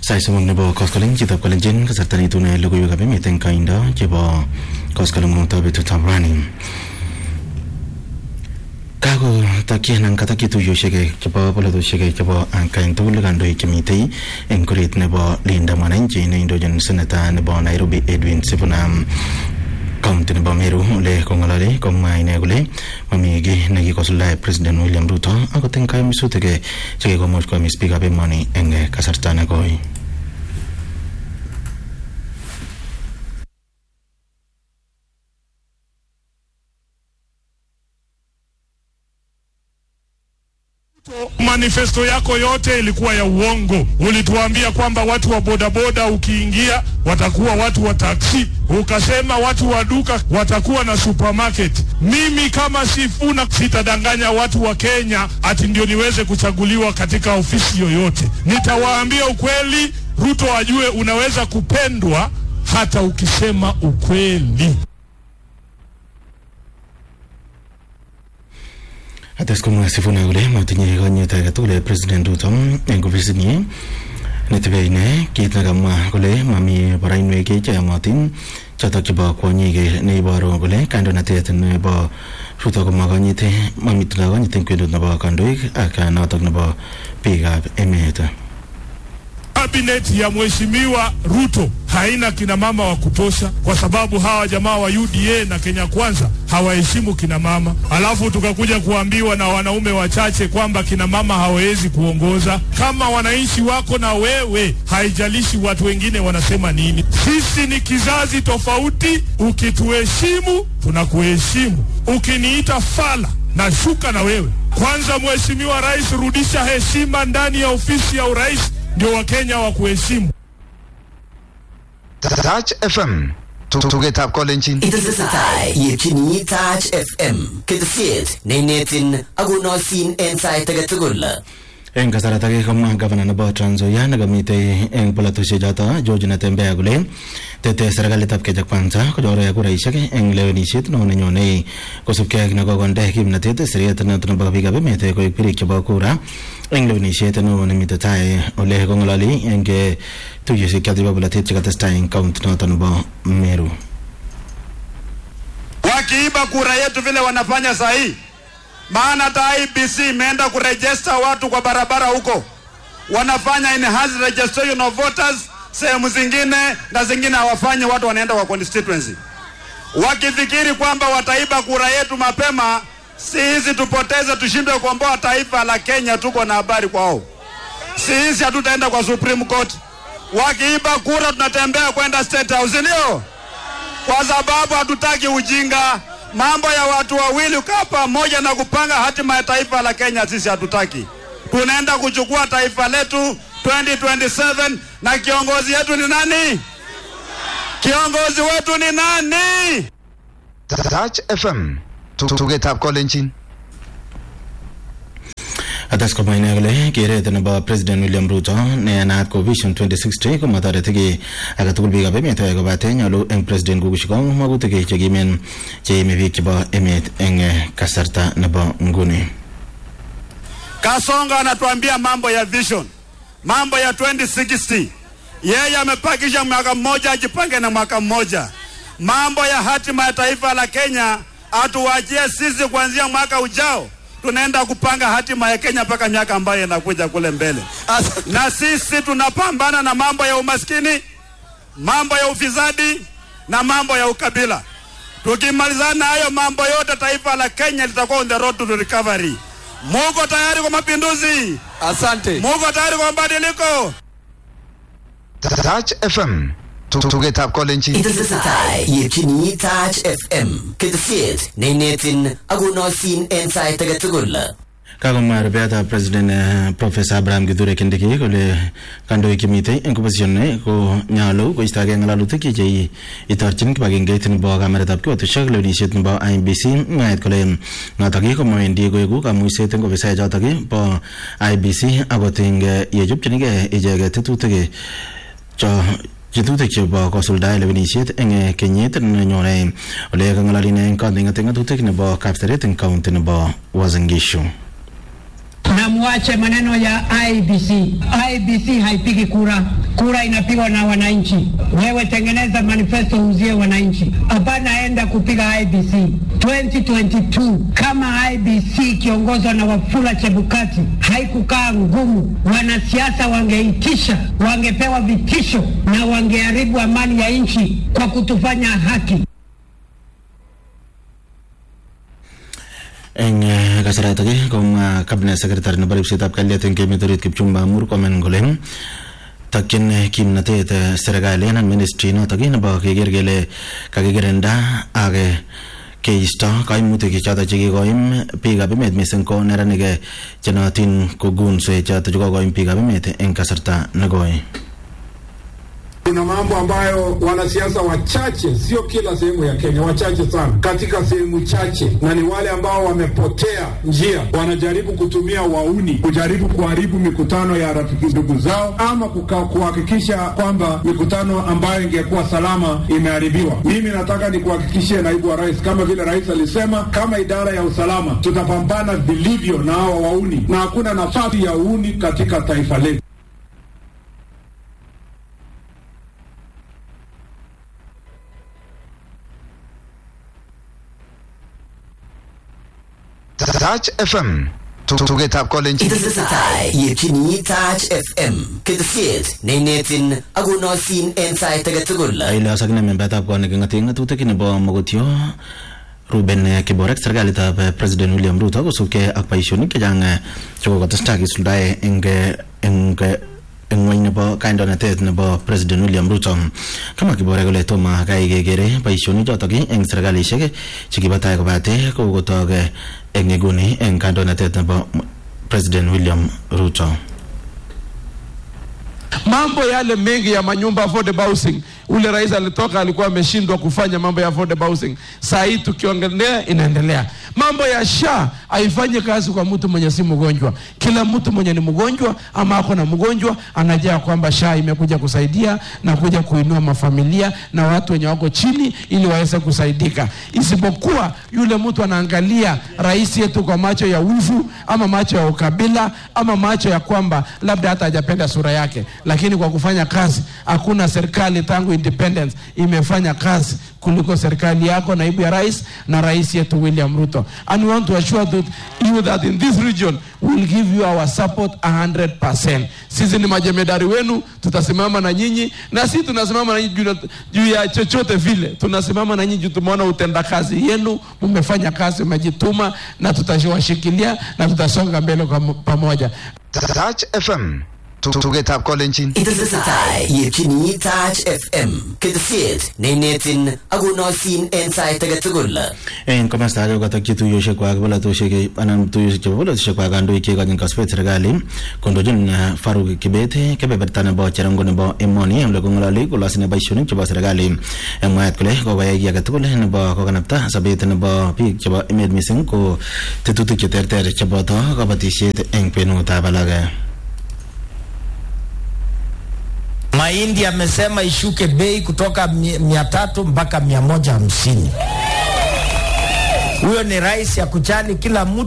Sait somok nebo koskoling chitab kalenjin kasarta neitune logoiwekab emet eng kaindo chebo koskolengutab betutab rani. Kakotokyi anan katokyi tuiyosiek chebo polatosiek chebo atkaen tugul kandoik chemitei eng kuret nebo Linda Mwananchi neindochin seneta nebo Nairobi Edwin Sifuna kaunti nebo Meru ole kong'ololi komwa ine kole mami kiy nekikosuldae President William Ruto akot eng kayumisutik chekikomuch koyomis biikab emoni eng kasarta nekoi. Manifesto yako yote ilikuwa ya uongo. Ulituambia kwamba watu wa bodaboda ukiingia watakuwa watu wa taksi, ukasema watu wa duka watakuwa na supermarket. Mimi kama Sifuna sitadanganya watu wa Kenya ati ndio niweze kuchaguliwa katika ofisi yoyote. Nitawaambia ukweli, Ruto ajue unaweza kupendwa hata ukisema ukweli. Ates komwa Sifuna kole matinye konyit age tugul President Ruto eng ofisinyi netebe ine kit nekamwa kole mami barainwek cheyomotin chotok chebo kwonyik neiboru kole kandoinatet nebo Ruto komakonyit mamitindo konyit eng kwenut nebo kandoik ak notok nebo biikab emet. Cabinet ya mheshimiwa Ruto haina kina mama wa kutosha, kwa sababu hawa jamaa wa UDA na Kenya Kwanza hawaheshimu kina mama, alafu tukakuja kuambiwa na wanaume wachache kwamba kina mama hawawezi kuongoza. Kama wananchi wako na wewe, haijalishi watu wengine wanasema nini. Sisi ni kizazi tofauti. Ukituheshimu tunakuheshimu, ukiniita fala na shuka na wewe. Kwanza, Mheshimiwa Rais, rudisha heshima ndani ya ofisi ya urais ndio Wakenya wa kuheshimu. Touch FM tugetab kolenjin Itesetai yetyini Touch FM ketesiet neinetin akonoisin en sait age tugul. eng kasarat age komwa gavana nebo Trans Nzoia nekamitei eng polatosiek choto George Natembeya kole tete serikalitab Kenya Kwanza kochore kuraisiek eng lewenisiet neo nenyone kosubkei ak nekokonde kimnatet siret noto nebo biikab emet koek birik chebo kura eng lewenisiet neo nemitei tai ole kong'ololi eng tuiyosiek choto chebo polatet chekatestai eng kaunti noto nebo Meru. wakiiba kura yetu vile wanafanya saa hii, maana hata IBC imeenda kurejesta watu kwa barabara huko, wanafanya enhanced registration of voters sehemu zingine na zingine hawafanyi, watu wanaenda kwa constituency wakifikiri kwamba wataiba kura yetu mapema. Si hizi tupoteze, tushindwe kuomboa taifa la Kenya, tuko na habari kwao. Si hizi hatutaenda kwa Supreme Court. Wakiiba kura tunatembea kwenda State House, ndio kwa sababu hatutaki ujinga. Mambo ya watu wawili ukaa pamoja na kupanga hatima ya taifa la Kenya, sisi hatutaki. Tunaenda kuchukua taifa letu 2027 na kiongozi yetu ni nani? Kiongozi wetu ni nani? Touch FM tugetab kolenjin Ates komwa ine kole keret nebo President William Ruto nenaat ko Vision 2060 komatoreti ki age tugul biikab emet kobate nyolu eng president kokushikong magutik chekimen cheime biik chebo emet eng kasarta nebo nguni. Kasonga anatuambia mambo ya vision, mambo ya 2060. Yeye amepakisha mwaka mmoja, ajipange na mwaka mmoja. Mambo ya hatima ya taifa la Kenya atuwachie sisi kuanzia mwaka ujao tunaenda kupanga hatima ya Kenya mpaka miaka ambayo inakuja kule mbele. Na sisi tunapambana na mambo ya umaskini, mambo ya ufisadi na mambo ya ukabila. Tukimalizana hayo mambo yote, taifa la Kenya litakuwa on the road to recovery. Muko tayari kwa mapinduzi? Asante. Muko tayari kwa mabadiliko? Touch FM tugetab kolenjin Itesetai yetyini Touch FM ketesiet neinetin akonoisin en sait age tugul. Kakomwa rubeatab president uh, Professor Abraham Kithure Kindiki kole kandoik chemitei eng opposition ko nyolu koistogei ng'alalutik che itorchin kibagengeit nebo kameretab kiwatoshek lewenisiet nebo IBC mwaet kole notok komawendi koeku kamuiset eng ofisaek chotok bo IBC akot eng yechopchinigei icheket tetutik cho Chetutik chebo kosuldae lewenisiet eng kenyit nenyone ole kang'alali eng kandoindet eng ng'atutik nebo Kapseret eng kaunti nebo Uasin Gishu. na mwache maneno ya IBC. IBC haipigi kura. kura inapigwa na wananchi. Wewe tengeneza manifesto uzie wananchi, hapana enda kupiga IBC 2022. Kama IBC ikiongozwa na Wafula Chebukati haikukaa ngumu, wanasiasa wangeitisha, wangepewa vitisho na wangeharibu amani ya nchi kwa kutufanya haki. eng eh, kasarata ake komwa cabinet secretary nebo ripsetab kalyet eng emet orit Kipchumba Murkomen kole takyin eh, kimnatet eh, serikali anan ministry notok ii nebo keker kele kakikirinda ak eh, keisto kaimutik chotok chekikoim biikab emet mising ko neranik eh, chenootin ko gunswe chotok chekokoim biikab emet eng kasarta nekoi Kuna mambo ambayo wanasiasa wachache, sio kila sehemu ya Kenya, wachache sana katika sehemu chache, na ni wale ambao wamepotea njia, wanajaribu kutumia wauni kujaribu kuharibu mikutano ya rafiki ndugu zao, ama kuka- kuhakikisha kwamba mikutano ambayo ingekuwa salama imeharibiwa. Mimi nataka nikuhakikishie naibu wa rais, kama vile rais alisema, kama idara ya usalama tutapambana vilivyo na hawa wauni, na hakuna nafasi ya uuni katika taifa letu. Touch FM. Tugetab kolenjin. Itesetai yetyini Touch FM ketesiet neinetin akonoisin en sait age tugul. Ailos akine membetab kot neking'oten ng'atutik nebo Mogotio Ruben eh, Kiborek serikalitab eh, President William Ruto kosubkei ak boisionik chechang eh, chekokotestai kisuldae eng eh, eng eh, eng ng'weny nebo kandoinatet nebo President William Ruto kama Kiborek kole tomo kai kekere boisionik chotok ii eng serikalishek chekibo tai kobate kokotok eh, eng nguni eng kandoinatet nebo President William Ruto mambo yale mengi ya manyumba affordable housing ule rais alitoka alikuwa ameshindwa kufanya mambo ya affordable housing saa hii tukiongelea inaendelea mambo ya sha haifanyi kazi kwa mtu mwenye si mgonjwa kila mtu mwenye ni mgonjwa ama ako na mgonjwa anajua kwamba sha imekuja kusaidia na kuja kuinua mafamilia na watu wenye wako chini ili waweze kusaidika isipokuwa yule mtu anaangalia rais yetu kwa macho ya wivu ama macho ya ukabila ama macho ya kwamba labda hata hajapenda sura yake lakini kwa kufanya kazi hakuna serikali tangu independence imefanya kazi kuliko serikali yako naibu ya rais na rais yetu William Ruto and we want to assure that you that in this region we will give you our support 100% sisi ni majemedari wenu tutasimama na nyinyi na sisi tunasimama na nyinyi juu, juu ya chochote vile tunasimama na nyinyi juu tumeona utendakazi yenu mmefanya kazi mmejituma na tutawashikilia na tutasonga mbele kwa pamoja Touch FM. Tugetab kolenjin. Itesetai yetyini Touch FM ketesiet neinetin akonoisin en sait age tugul. en komasta age kokatokyi tuiyosiekwak polatosiek anan tuiyosiek chebo polatosiekwak kandoik cheikochin kasubet serikali kondochin eh, Faruk Kibet kebeberta nebo cherongo nebo emoni ole kong'ololi kolosine boisionik chebo serikali en mwaet kole kokoyai kiy age tugul nebo kokanapta sobet nebo biik chebo emet mising ko tetutik cheterter cheboto kabatisiet eng kwenutab alak Mahindi amesema ishuke bei kutoka mi- mia tatu mpaka mia moja hamsini. Huyo ni rais ya kujali kila mtu.